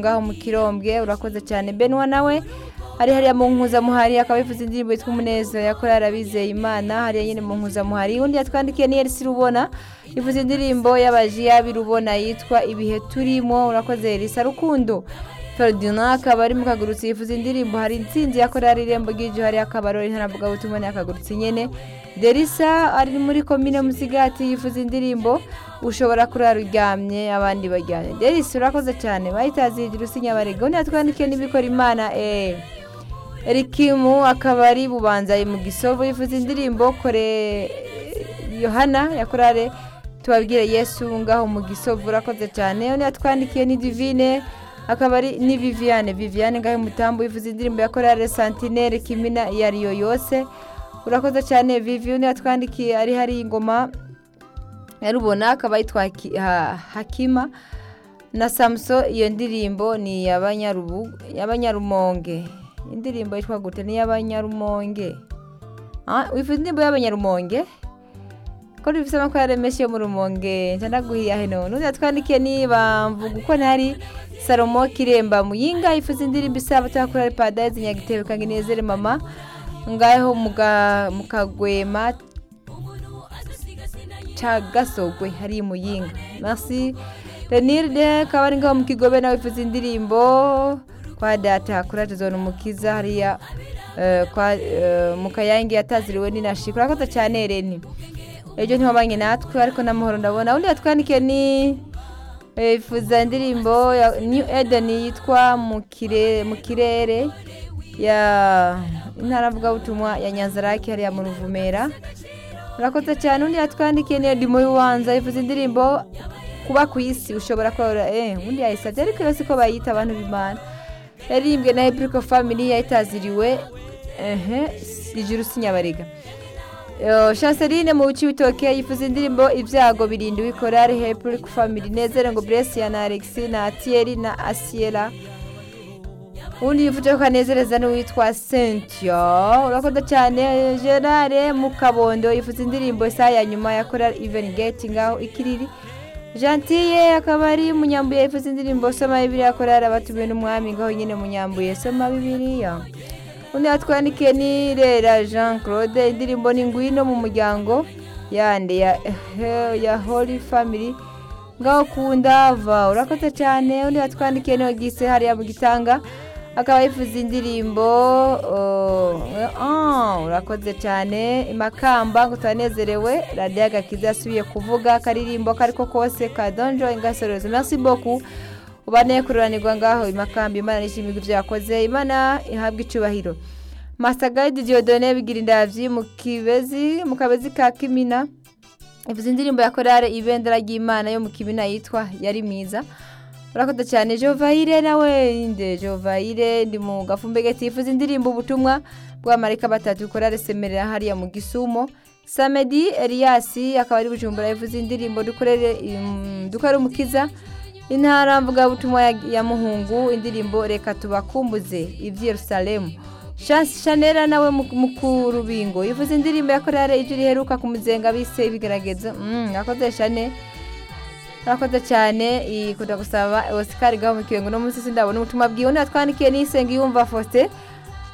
ngaho mu kirombwe urakoze cyane benwa nawe hari hariya mu nkuzamuhari akaba yifuza indirimbo yitwa umunezero yakorera arabizeye imana hariya nyine mu nkuzamuhari undi yatwandikiye ni elisi rubona yifuza indirimbo y'abajiyabi rubona yitwa ibihe turimo urakoze elisa rukundo Ferdinand akaba ari mu kagurutsi yifuza indirimbo hari intsinzi yakorera irembo ry'ijyo hari akabarori ntanabugabo tumubona yakagurutsi nyine derisa ari muri komine musigati yifuza indirimbo ushobora kurara uryamye abandi baryamye derisa urakoze cyane bahitazigira usinya barega undi yatwandikiye n'ibikora imana eee erikimu akaba ari bubanza mu gisovu yifuza indirimbo kore yohana yakorare tubabwire yesu ngaho mu gisovu urakoze cyane undi yatwandikiye ni divine akaba ari ni viviane viviane ngaho umutambu wivuza indirimbo ya korale santinere kimina iyo ari yo yose urakoze cyane viviane yatwandikiye ari hari ingoma yarubona akaba yitwa hakima na samuso iyo ndirimbo ni iy'abanyarumonge indirimbo yitwa gute ni iy'abanyarumonge wifuza indirimbo y'abanyarumonge ko bifite no yaremeshe mu rumonge ntanaguhiye hino n'undi yatwandikiye niba mvuga uko ntari salomo kiremba muyinga ifuza indirimbo isaba tuyakorera padaizi nyagitebe kanginezere mama ngaho mu kagwema ca gasogwe hari muyinga merci renirde akaba ari ngaho mu kigobe nawe ifuza indirimbo kwa data kuraje zone umukiza hariya mu kayange yataziriwe n'inashikura urakoze cyane reni ejo ntibabanye natwe ariko n'amahoro ndabona undi yatwandikiye ni yifuza indirimbo ya new eden yitwa mu kirere ya intara avugabutumwa ya nyanzarake hariya mu ruvumera urakoze cyane undi yatwandikiye ni edi mubibanza yifuza indirimbo kuba ku isi ushobora korora eee undi yayisabye ariko yose ko bayita abantu b'imana yaririmbwe na epuriko famili yayitaziriwe ehe ijuru sinyabarega shanseline mu bice bitoke yifuza indirimbo ibyago birinda wikorare hepurike famili nezere ngo buresiya na alexi na atiyeri na asiyera ubundi yifuza ko anezereza n'uwitwa sentiyo urakoze cyane gerare mukabondo yifuza indirimbo isaha ya nyuma ya korari iveni geti ngaho ikiriri jantiye akaba ari munyambuye yifuza indirimbo soma bibiriya korari abatumiwe n'umwami ngaho nyine munyambuye soma bibiriya undi yatwandikiye ni rera jean claude indirimbo ni ngwino mu muryango yande ya hori family ngaho kunda va urakoze cyane undi yatwandikiye niyo gise hariya mu gitanga akaba yifuza indirimbo urakoze cyane imakamba ngo turanezerewe radiyo agakiza yasubiye kuvuga akaririmbo ako ko kose ka donjo ingasoreze merci beaucoup ubaneye kururanirwa ngaho imakamba imana n'ishimirwa ibyo yakoze imana ihabwa icyubahiro masagayidi diodone bigira indabyo mu kibezi mu kabezi ka kimina ivuze indirimbo ya korale ibendera ry'imana yo mu kimina yitwa yari mwiza urakoze cyane jovayire nawe inde jovayire ndi mu gafumbe gati yifuza indirimbo ubutumwa bw'amarika batatu korale semerera hariya mu gisumo samedi eriyasi akaba ari bujumbura yifuza indirimbo dukorere dukore umukiza intara mvugabutumwa ya muhungu indirimbo reka tubakumbuze ibyi yerusalemu shanera nawe mukurubingo yivuze indirimbo ya korale ibyo riheruka ku muzenga bise ibigaragaza akoze shane urakoze cyane ikunda gusaba osikari gaho mu kirengo no munsi sindabona ubutumwa bwiwe undi yatwandikiye n'isenga yumva faustin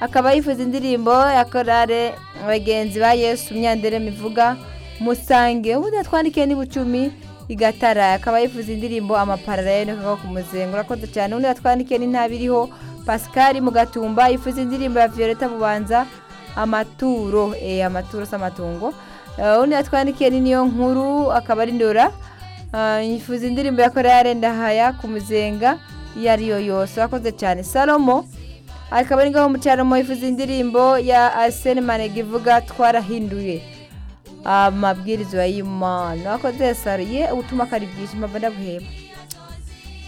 akaba yifuza indirimbo ya korale abagenzi ba yesu myandere mivuga musange ubundi yatwandikiye n'ibucumi igatara akaba yifuza indirimbo amaparara ya niko ku muzengo urakoze cyane undi yatwandikiye n'intabiriho pascal mugatumba yifuza indirimbo ya violeta bubanza amaturo eh amaturo s'amatungo undi yatwandikiye ni niyo nkuru akaba ari ndora yifuza indirimbo ya korale ndahaya ku muzenga iyo ariyo yose urakoze cyane salomo akaba ari ngaho umucyaramo yifuza indirimbo ya arsene manega ivuga twarahinduye amabwiriza y'imana wakoze saruye ubutuma kari bwije mpamvu ndabuheba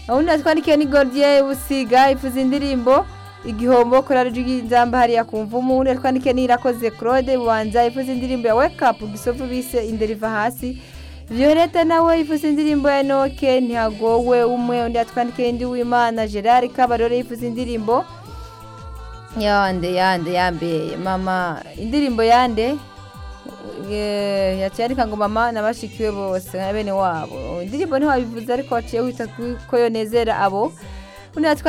ubundi natwandikiye ni gordiye busiga ifuza indirimbo igihombo korari ry'inzamba hariya ku mvumu ubundi natwandikiye ni irakoze claude bubanza ifuza indirimbo ya wake up gisovu bise inderiva hasi violette nawe ifuza indirimbo ya noke ntihagowe umwe undi yatwandikiye indi w'imana gerard kabarore ifuza indirimbo yande yande yambe mama indirimbo yande yacyarika ngo mama nabashikiwe bose nka bene wabo indirimbo ntiwabivuze ariko waciye wita ko yonezera abo undi natwa